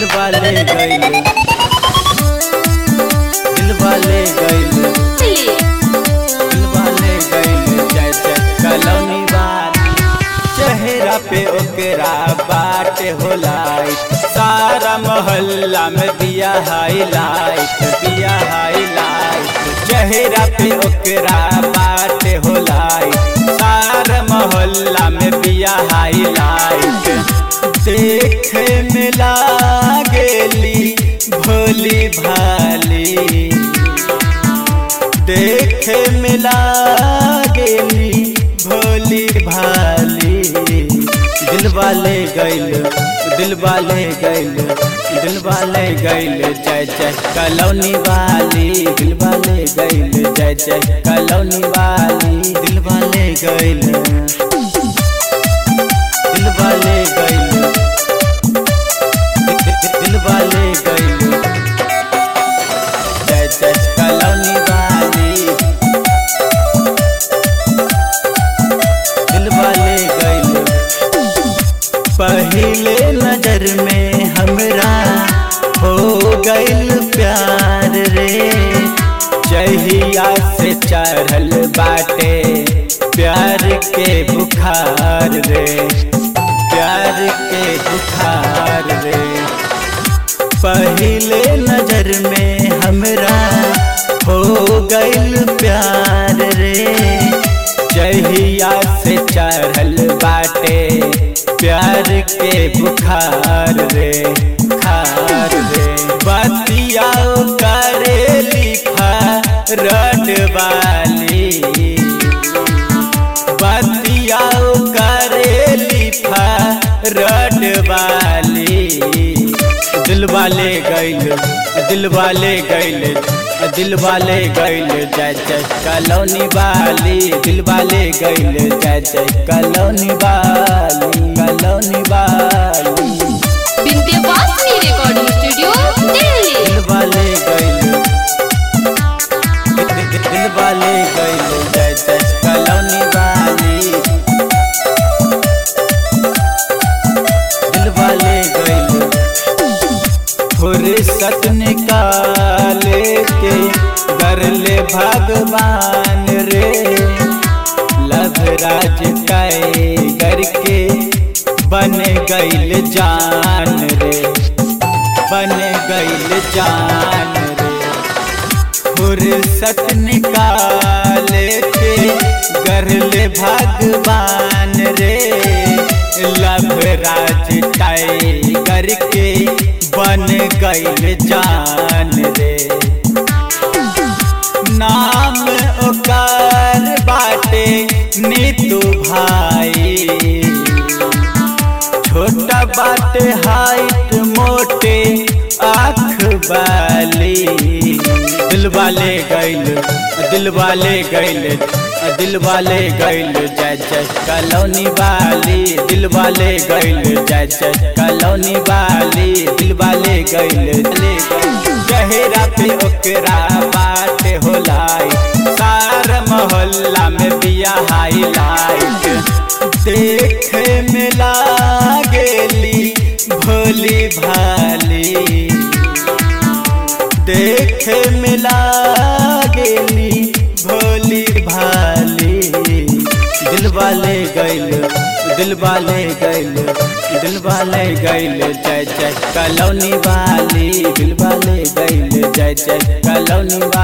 दिलवाले गइल दिलवाले गइल दिलवाले गइल जय जय कलौनी वाली चेहरा पे ओकरा बाटे होलाइट सारा मोहल्ला में दिया हाईलाइट दिया हाईलाइट चेहरा पे ओकरा बाटे होलाइट सारा मोहल्ला में दिया हाईलाइट देखे में लागेली भोली भाली देखे में लागेली भोली भाली दिलवाले गइल दिलवाले गइल दिलवाले गइल जय जय कलौनी वाली दिलवाले गइल जय जय कलौनी वाली दिलवाले गइल दिलवाले गइल दिलवाले गइल जय जय कलौनी वाली दिलवाले गइल पहले नजर में हमरा हो गइल प्यार रे जहिया से चढ़ल बाटे प्यार के बुखार रे प्यार के बुखार रे पहले नजर में हमरा हो गइल प्यार रे जहिया से चढ़ल बाटे प्यार के बुखार रे खार रे बतिया करे लिखा रट वाली बतिया करे लिखा रट वाली दिलवाले गइल दिलवाले गइल दिलवाले गइल जय जय कलौनी वाली दिलवाले गइल जय जय कलौनी वाली कलौनी वाली विंध्यवासिनी रिकॉर्डिंग स्टूडियो दिल्ली दिलवाले गइल दिलवाले गइल जय जय कलौनी वाली दिलवाले गइल फुर्सत निकाले के कर ले भगवान रे लभराज टाइगर के बन गइल जान रे बन गइल जान रे फुर्सत निकाले के कर ले भगवान रे लभराज टाइगर के बन गइल जान रे नाम ओकर बाटे नीतू भाई छोटा बाटे हाइट मोटे आँख वाली दिलवाले गइल दिलवाले गइल दिलवाले गइल जय जय कलौनी वाली दिलवाले गइल जय जय कलौनी वाली दिलवाले गइल चेहरा पे ओकरा बात होलाई सारा मोहल्ला में बिया हाईलाइट देखे में लागेली भोली भाली देखे में लागेली भोली भाली दिलवाले गइल दिलवाले गइल दिलवाले गइल जय जय कलौनी वाली दिलवाले गइल जय जय कलौनी